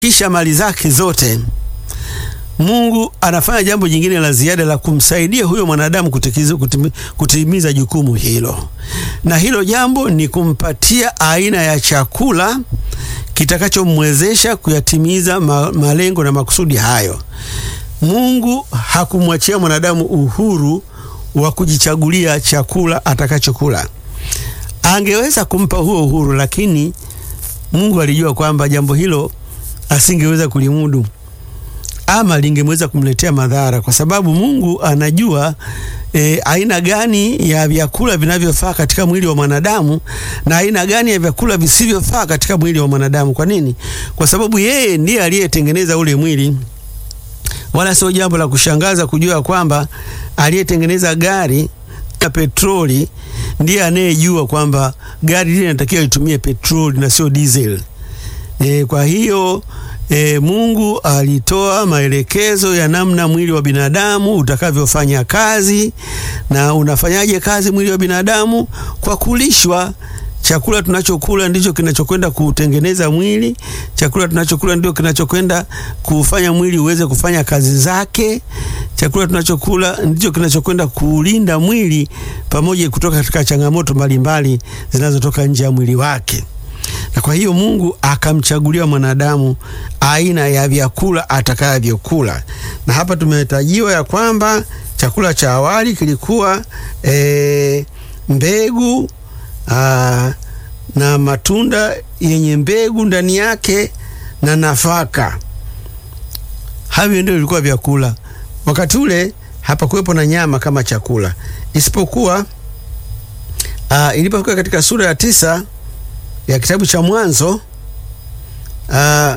kisha mali zake zote, Mungu anafanya jambo jingine la ziada la kumsaidia huyo mwanadamu kutikiza, kutimi, kutimiza jukumu hilo, na hilo jambo ni kumpatia aina ya chakula kitakachomwezesha kuyatimiza ma, malengo na makusudi hayo. Mungu hakumwachia mwanadamu uhuru wa kujichagulia chakula atakachokula. Angeweza kumpa huo uhuru, lakini Mungu alijua kwamba jambo hilo asingeweza kulimudu ama lingemweza kumletea madhara, kwa sababu Mungu anajua e, aina gani ya vyakula vinavyofaa katika mwili wa mwanadamu na aina gani ya vyakula visivyofaa katika mwili wa mwanadamu. Kwa nini? Kwa sababu yeye ndiye aliyetengeneza ule mwili. Wala sio jambo la kushangaza kujua kwamba aliyetengeneza gari ya petroli ndiye anayejua kwamba gari lile linatakiwa litumie petroli na sio diesel. E, kwa hiyo E, Mungu alitoa maelekezo ya namna mwili wa binadamu utakavyofanya kazi. Na unafanyaje kazi mwili wa binadamu? Kwa kulishwa. Chakula tunachokula ndicho kinachokwenda kutengeneza mwili. Chakula tunachokula ndio kinachokwenda kufanya mwili uweze kufanya kazi zake. Chakula tunachokula ndicho kinachokwenda kulinda mwili pamoja kutoka katika changamoto mbalimbali zinazotoka nje ya mwili wake na kwa hiyo Mungu akamchagulia mwanadamu aina ya vyakula atakavyokula, na hapa tumetajiwa ya kwamba chakula cha awali kilikuwa e, mbegu aa, na matunda yenye mbegu ndani yake na nafaka. Havyo ndio vilikuwa vyakula wakati ule. Hapakuwepo na nyama kama chakula, isipokuwa ilipofika katika sura ya tisa ya kitabu cha Mwanzo aa,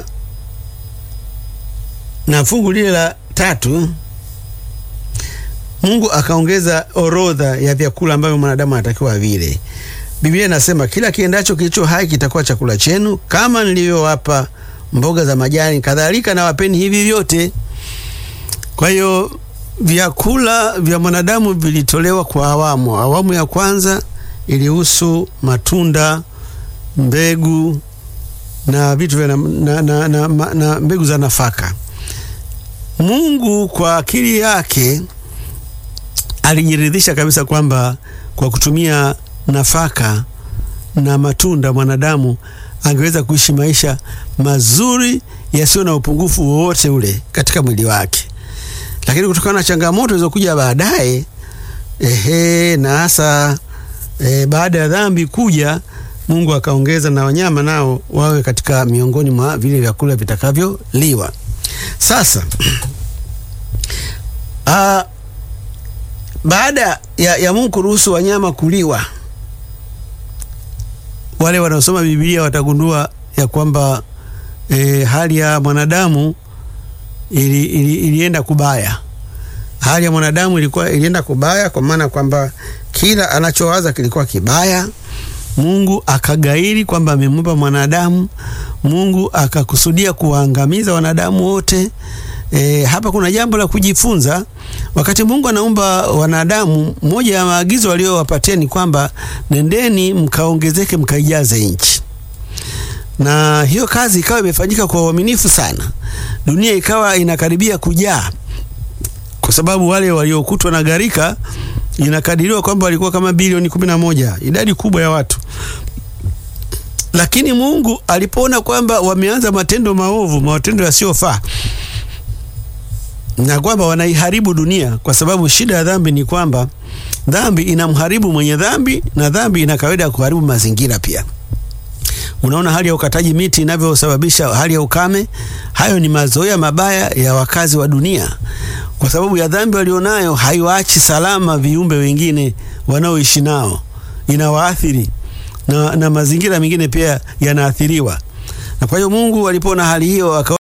na fungu lile la tatu, Mungu akaongeza orodha ya vyakula ambavyo mwanadamu anatakiwa vile. Biblia inasema kila kiendacho kilicho hai kitakuwa chakula chenu, kama nilivyowapa mboga za majani, kadhalika na wapeni hivi vyote. Kwa hiyo vyakula vya mwanadamu vilitolewa kwa awamu. Awamu ya kwanza ilihusu matunda mbegu na vitu vya na, na, na, na, na mbegu za nafaka. Mungu kwa akili yake alijiridhisha kabisa kwamba kwa kutumia nafaka na matunda mwanadamu angeweza kuishi maisha mazuri yasiyo na upungufu wowote ule katika mwili wake, lakini kutokana na changamoto zilizokuja baadaye, ehe, na hasa e, baada ya dhambi kuja Mungu akaongeza na wanyama nao wawe katika miongoni mwa vile vyakula vitakavyoliwa. Sasa a, baada ya, ya Mungu kuruhusu wanyama kuliwa, wale wanaosoma Biblia watagundua ya kwamba e, hali ya mwanadamu ili, ili, ilienda kubaya. Hali ya mwanadamu ilikuwa ilienda kubaya kwa maana kwamba kila anachowaza kilikuwa kibaya. Mungu akagairi kwamba amemumba mwanadamu. Mungu akakusudia kuwaangamiza wanadamu wote. E, hapa kuna jambo la kujifunza. Wakati Mungu anaumba wanadamu, moja ya maagizo aliyowapatia ni kwamba nendeni mkaongezeke, mkaijaze nchi, na hiyo kazi ikawa imefanyika kwa uaminifu sana. Dunia ikawa inakaribia kujaa, kwa sababu wale waliokutwa na gharika inakadiriwa kwamba walikuwa kama bilioni kumi na moja, idadi kubwa ya watu. Lakini Mungu alipoona kwamba wameanza matendo maovu, matendo yasiyofaa, na kwamba wanaiharibu dunia, kwa sababu shida ya dhambi ni kwamba dhambi inamharibu mwenye dhambi, na dhambi ina kawaida ya kuharibu mazingira pia. Unaona hali ya ukataji miti inavyosababisha hali ya ukame. Hayo ni mazoea mabaya ya wakazi wa dunia kwa sababu ya dhambi walionayo, haiwaachi salama viumbe wengine wanaoishi nao, inawaathiri na, na mazingira mengine pia yanaathiriwa. Na kwa hiyo Mungu alipoona hali hiyo